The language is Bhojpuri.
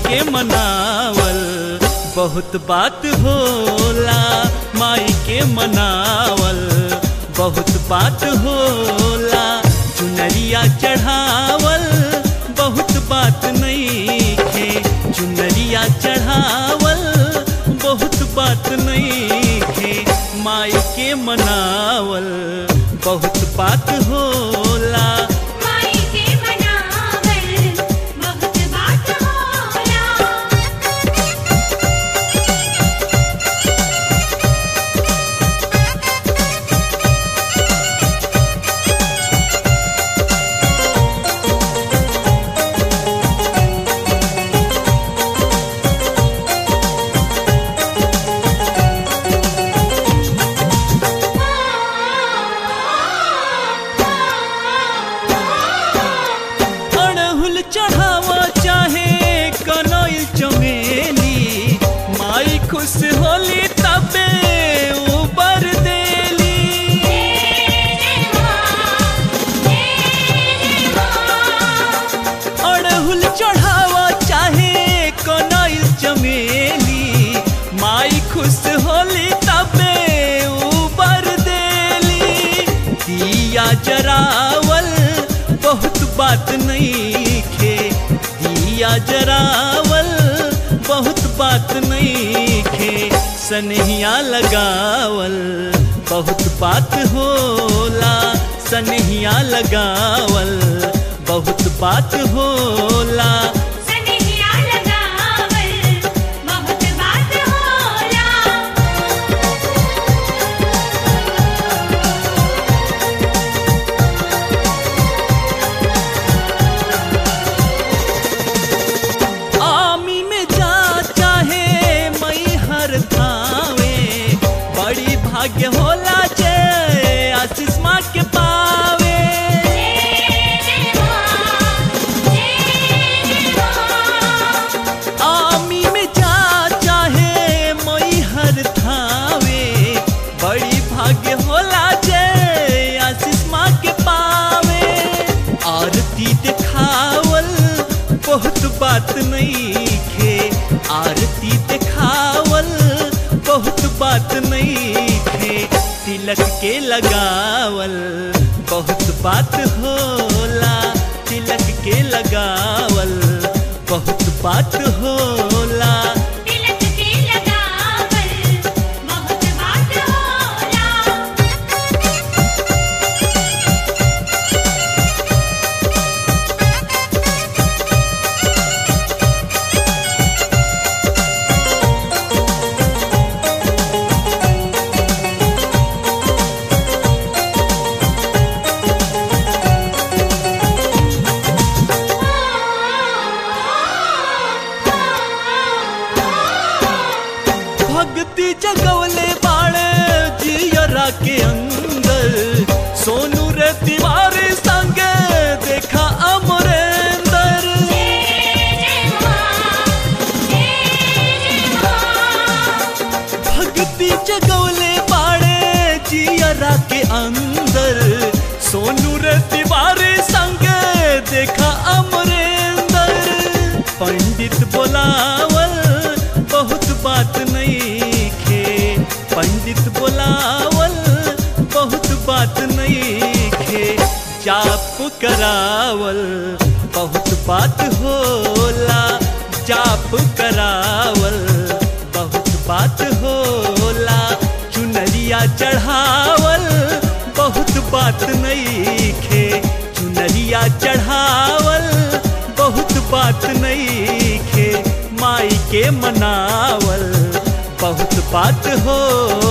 के मनावल बहुत बात होला माई के मनावल बहुत बात होला चुनरिया चढ़ावल बहुत बात नहीं खे चुनरिया चढ़ावल बहुत बात नहीं खे माई के मनावल बहुत बात होला माई के मनावल बहुत बात होला अड़हुल चढ़ावा चाहे कनैल चमेली माई खुश होली तबे उबर देली अड़हुल चढ़ावा चाहे कनैल चमेली माई खुश होली तबे उबर देली दिया जरावल बहुत बात नहीं खे दिया जरावल बहुत बात नहीं खे सनहिया लगावल बहुत बात होला सनहिया लगावल बहुत बात होला सनहिया लगावल बहुत बात होला आमी में जा चाहे मई हर थावे बड़ी भाग्य होला जय आशीष माँ के पावे आमी में जा चाहे मई हर थावे बड़ी भाग्य होला जय आशीष माँ के पावे आरती दिखावल बहुत बात नहीं खे आरती दिखावल बहुत बात नहीं खे तिलक के लगावल बहुत बात होला तिलक के लगावल बहुत बात होला तिलक के लगावल बहुत बात होला भक्ति जगवले बाड़े जियरा के अंदर सोनू रे तिवारी संगे देखा अमरेंदर भक्ति जगवले बाड़े जियरा के अंदर सोनू रे तिवारी संगे देखा अमरेंदर पंडित बोलावल बहुत बात नहीं खे पंडित बोलावल बहुत बात नहीं खे जाप करावल बहुत बात होला जाप करावल बहुत बात होला चुनरिया चढ़ावल बहुत बात नहीं खे चुनरिया चढ़ावल बहुत बात नहीं खे माई के मनावल बहुत बात हो